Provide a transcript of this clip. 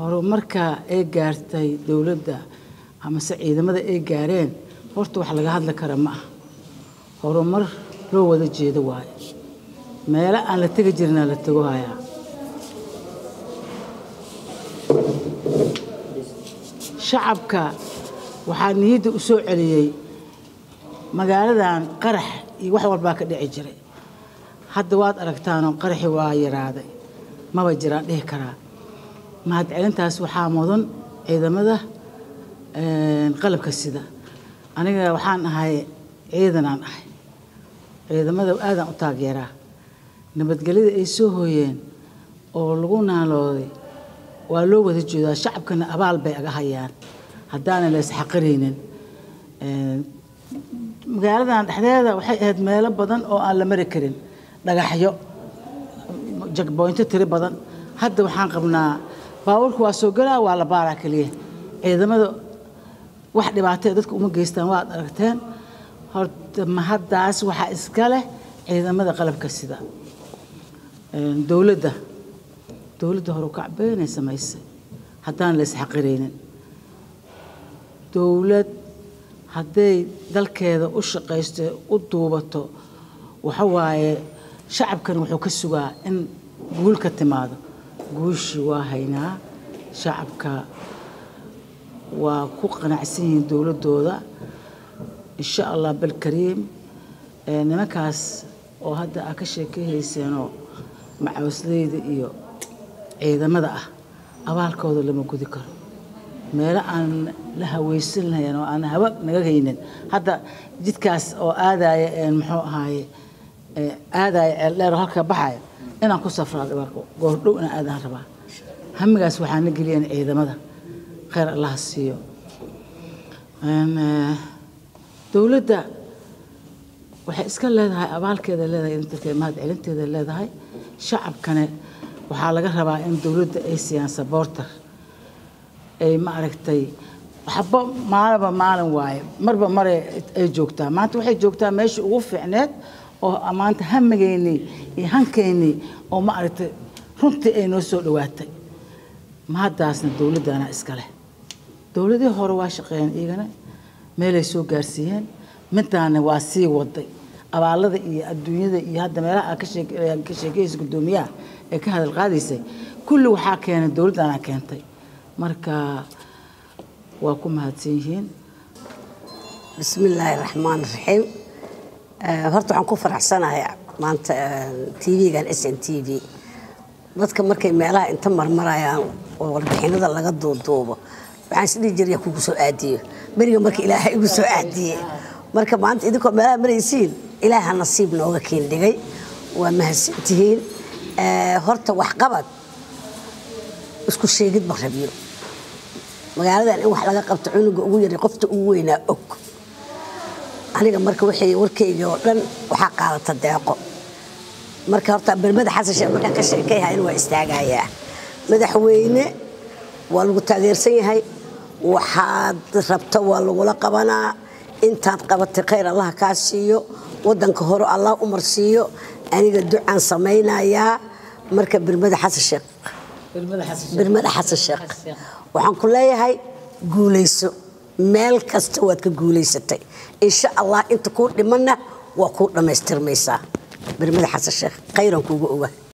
horumarka ay gaartay dowladda amase ciidamada ay gaareen horta wax laga hadli kara ma aha horumar loo wada jeedo waaye meelo aan la tegi jirina la tego hayaa shacabka waxaa niyadda u soo celiyey magaaladan qarax iyo wax walbaa ka dhici jiray hadda waad aragtaanoo qaraxi waa yaraaday maba jiraan dhihi karaa mahadcelintaas waxaa mudan ciidamada qalabka sida aniga waxaan ahay ciidanaan ahay ciidamada aadaan u taageeraa nabadgelyada ay soo hooyeen oo lagu naalooday waa loo wada jeedaa shacabkana abaal bay aga hayaan haddaanan la isxaqiraynin magaaladan dhexdeeda waxay ahayd meelo badan oo aan la mari karin dhagaxyo jagboynto tiri badan hadda waxaan qabnaa baabuurka waa soo galaa waa la baaraa keliya ciidamada wax dhibaatee dadka uma geystaan waad aragteen horta mahaddaas waxaa iska leh ciidamada qalabka sida dowladda dowladda hore kacbeynay samaysay haddaan la isxaqiraynin dowlad hadday dalkeeda u shaqaysto u duubato waxa waaye shacabkan wuxuu ka sugaa in guul ka timaado guushii waa haynaa shacabka waa ku qanacsan yihiin dowladdooda insha allah balkariim nimankaas oo hadda aa ka sheekeyhayseenoo macawisleyda iyo ciidamada ah abaalkooda lama gudi karo meelo aan la haweysan lahayn oo aan hawa naga haynin hadda jidkaas oo aadaya muxuu ahaaye aadaya ceeldheer oo halka baxaya inaan ku safraado goordhow inaan aadaan rabaa hamigaas waxaa na geliyeen ciidamada khayr allaha siiyo dowladda waxay iska leedahay abaalkeeda leedahay dadka mahad celinteeda leedahay shacabkane waxaa laga rabaa in dowladda ay siiyaan saboortar ay ma aragtay waxba maalinba maalin waaye marba mare ay joogtaa maanta waxay joogtaa meeshii ugu fiicneed oo maanta hamigeynii iyo hankeynii oo ma aragtay runtii ay noo soo dhowaatay mahaddaasna dowladdana iska leh dowladii hore waa shaqeeyeen iyagana meelay soo gaarsiiyeen middaana waa sii waday abaalada iyo adduunyada iyo hadda meelaha aad ka sheekaysa guddoomiyaha ee ka hadal qaadaysay kulli waxaa keenay dowladdana keentay marka waa ku mahadsan yihiin bismi illaahi raxmaan raxiim horta waxaan ku faraxsanahay maanta tv-gan s n t v dadka markay meelaha inta marmarayaan oo warbixinada laga duuduubo waxaan isdhihi jiraya kugu soo aadiyo beriga marka ilaahay igu soo aadiyey marka maanta idinkoo meelaha maraysiin ilaaha nasiib nooga keendhigay waa mahadsantihiin horta waxqabad isku sheegid ma rabiyo magaaladan in wax laga qabto cunuga ugu yaray qofta ugu weynaa og aniga marka wixii warkayga oo dhan waxaa qaadata deeqo marka horta bermada xasan sheekh markaan ka sheekayhayn waa istaagayaa madaxweyne waa lagu taageersan yahay waxaad rabto waa lagula qabanaa intaad qabatay khayr allaha kaa siiyo wadanka hore allah u marsiiyo aniga ducaan samaynayaa marka birmada xasan sheekh birmada xasan sheekh waxaan ku leeyahay guulayso meel kasta waad ka guulaysatay insha allah inta kuu dhimanna waa kuu dhammaystirmaysaa birmada xasan sheekh khayran kuugu oga